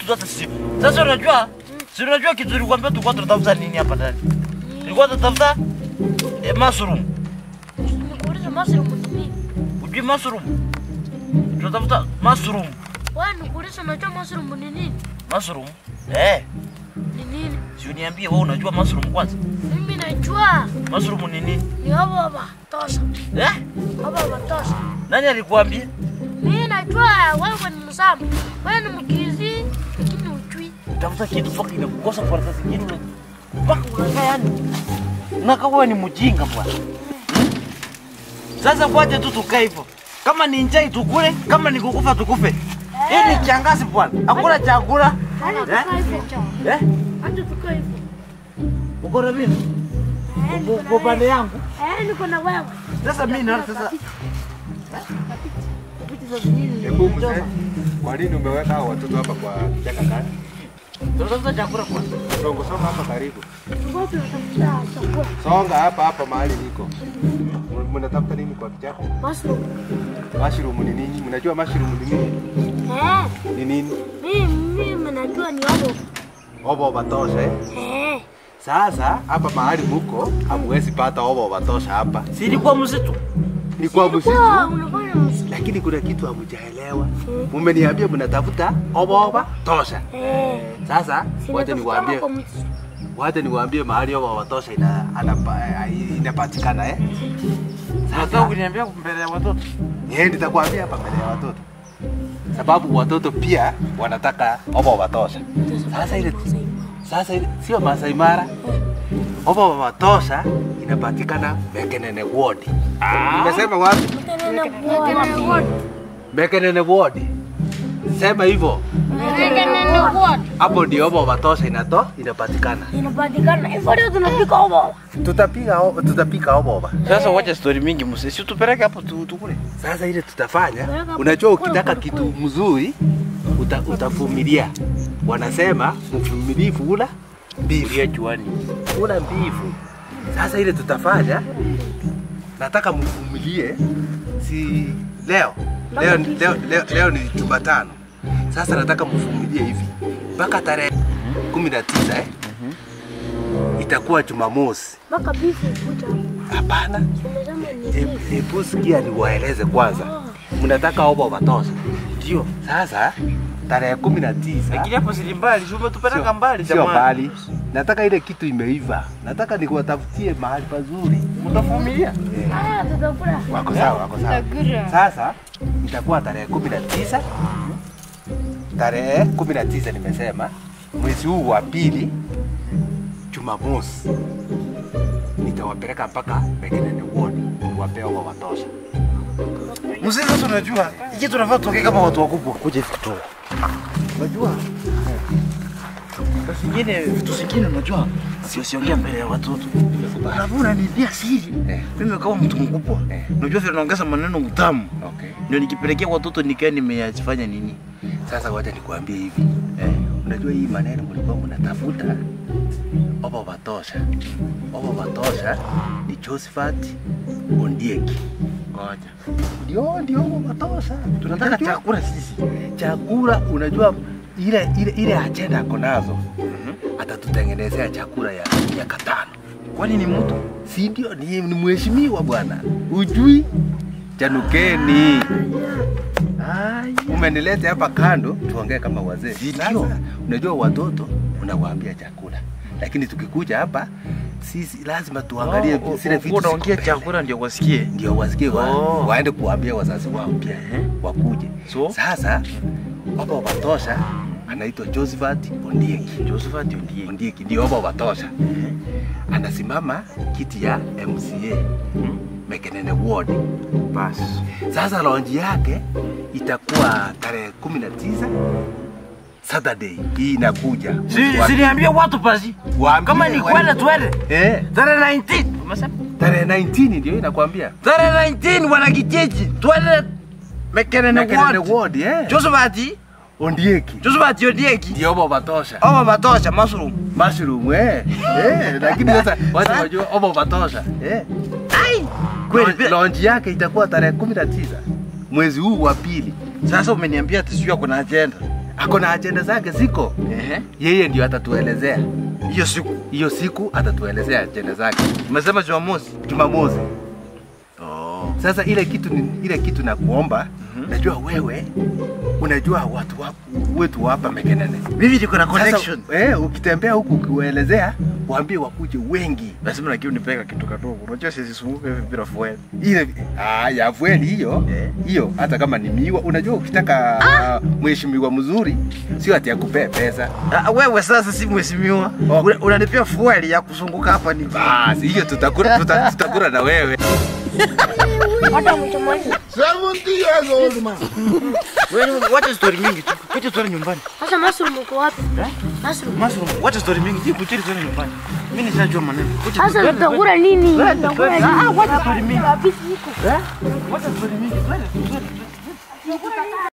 zote simu. Sasa unajua? Si unajua kitu nilikwambia tulikuwa tunatafuta nini hapa ndani? Tulikuwa tunatafuta eh, mushroom. Nikuulize mushroom ni nini? Ujui mushroom? Tunatafuta mushroom. Wewe nikuulize unajua mushroom ni nini? Mushroom? Eh, Ni nini? si uniambie wewe unajua mushroom kwanza? Mimi najua Mushroom ni nini? ni baba tosha. Eh? Baba tosha. Nani alikuambia? Mimi najua wewe ni msambi. Wewe ni mkizi lakini ujui. Tafuta kitu mpaka inakukosa kwa sasa zingine una mpaka unakaa yani. Unakaa wewe ni mjinga bwana. Hmm? Sasa kwaje tu tukae hivyo. Kama ni njaa tukule, kama ni kukufa tukufe. Hii ni kiangazi bwana. Hakuna chakula. Hata Eh? tukae hivyo cha. Eh? Hata tukae hivyo. Uko na mimi? Eh, Uko niko na uko pande wewe. yangu. Eh, niko na wewe. Sasa mimi naona sasa Hebu mzee, kwa nini umeweka hao watoto hapa kwa kichaka kani? tunatafuta chakula kwanza. Songo songa hapa karibu. Tulikuwa tunatafuta chakula. Songa hapa hapa mahali niko. M- Mnatafuta nini kwa kichaka? Mushroom. Mushroom ni nini? Mnajua mushroom ni nini? Eh, Ni nini? mimi mimi najua ni baba. Obo batosha eh? Eh. Sasa hapa mahali muko hamwezi pata obo batosha hapa. Si ilikuwa msitu? Ni kwa msitu. Kwa unafanya msitu. Lakini kuna kitu hamjaelewa. Mumeniambia mnatafuta obo tosha. Eh. Sasa wacha Sinatafuta niwaambie kwa msitu. wacha niwaambie mahali obo batosha ina anapa- inapatikana eh? Sasa ukiniambia mbele ya watoto. Yeye nitakwambia hapa mbele ya watoto, sababu watoto pia wanataka obo watosha. Sasa ile sasa ile sio Masai Mara, obo watosha inapatikana Mekenene Ward. Nimesema wapi? Mtenene kwa. Mekenene Ward. Sema hivyo, Mtenene kwa. hapo ndio obo watosha inato inapatikana. Inapatikana. Hivyo ndio tunapika baba. Tutapiga o- tutapika obo. Sasa wacha story mingi msee. Si tupeleke hapo tu- tukule. Sasa ile tutafanya, unajua ukitaka kitu mzuri uta, utavumilia. Wanasema mvumilivu hula mbivu. juani. Kula mbivu. Sasa ile tutafanya, nataka mvumilie, si leo leo, leo, leo, leo ni Jumatano. Sasa nataka mvumilie hivi mpaka tarehe kumi na tisa eh? itakuwa Jumamosi. Mpaka bifu kuta. Hapana, Unasema ni hebu- hebu sikia niwaeleze kwanza, mnataka obo watosha. Ndio. Sasa tarehe kumi na tisa Lakini hapo si mbali, si umetupeleka mbali sio jamani. mbali, nataka ile kitu imeiva, nataka nikuwatafutie mahali pazuri. Utavumilia. Eh. Ah, tutakula. Wako sawa, wako sawa. Sasa itakuwa tarehe kumi na tisa tarehe kumi na tisa nimesema mwezi huu wa pili, Jumamosi nitawapeleka mpaka Mekenene Ward niwapee wa watosha. Mzee, sasa unajua hiki tunafaa tuongee kama watu wakubwa. Kuja hivi tu. Unajua? Sasa zingine vitu zingine unajua sio siongea mbele ya watoto. Alafu unaniambia siri. Eh. Mimi kama mtu mkubwa. Eh. Unajua vile naongeza maneno mtamu. Okay. Ndio nikipelekea watoto nikae nimeyafanya nini? Sasa wacha nikuambie hivi Eh. Unajua hii maneno mlikuwa mnatafuta obo batosha. Obo batosha ni Josephat Ondieki. Ngoja. Ndio, ndio obo batosha. Tunataka Unajua- chakula sisi. chakula. Unajua ile ile ile ajenda ako nazo, atatutengenezea chakula ya miaka tano, Kwani ni mtu? si ndio? Ni, ni mheshimiwa bwana, ujui Chanukeni. Umenileta hapa kando tuongee kama wazee. Si Sasa ndio? unajua watoto unawaambia chakula, lakini tukikuja hapa sisi lazima tuangalie Oh, zile oh, vitu unaongea ziko mbele. chakula ndio wasikie. ndio wasikie wa, Oh. waende kuambia wazazi wao pia Ehe. wakuje. So? Sasa baba watosha anaitwa Josephat Ondieki. Josephat Ondieki. Ondieki ndio baba watosha, anasimama kiti ya MCA Mekenene Ward. Basi. Sasa launch yake itakuwa tarehe kumi na tisa Saturday hii inakuja. Si Wa- siniambie watu basi. waambie Kama ni wa- kwenda twende. Eh, Tarehe 19. Umesema? tarehe 19 ndio inakwambia. Tarehe 19 wana kijiji. Twende Mekenene Mekenene Ward. Ward, eh. Josephat. Ondieki. Josephat Ondieki. Ndio baba watosha. Oh, matosha mushroom. Mushroom eh. Eh, lakini sasa watu Sa- wajua obo watosha. Eh. Ai. Kweli Launch- bila. Launch yake itakuwa tarehe 19 mwezi huu wa pili. Sasa umeniambia ati sio kuna agenda. ako na ajenda zake ziko, Ehe. yeye ndio atatuelezea Hiyo siku hiyo siku, atatuelezea ajenda zake umesema Jumamosi. Jumamosi. Oh. Sasa ile kitu ni, ile kitu na kuomba najua wewe unajua watu wa, wetu wa hapa Mekenene. Mimi niko na connection. Sasa, eh, ukitembea huku ukiwaelezea waambie wakuje wengi. Lazima lakini unipeka kitu kadogo. Unajua sisi sunguka hivi bila fuel. Ile ah, ya fueli hiyo Eh. hiyo, hata kama ni miwa, unajua ukitaka ah. mheshimiwa mzuri sio ati akupee pesa. Ah, wewe sasa si mheshimiwa. Oh. Una- Unanipea fuel ya kuzunguka hapa ni. Basi hiyo tutakula tuta, tutakula na wewe. Hata mchomoni. Wewe wacha story mingi tu. Kuja story nyumbani. Sasa mushroom uko wapi? Eh? Mushroom. Mushroom, wacha story mingi. Ji kuchiri story nyumbani. Mimi nishajua maneno. Kuja Sasa tutakula nini? Tutakula nini? Ah, wacha story mingi. Kabisa iko. Eh? Wacha story mingi. Twende. twende.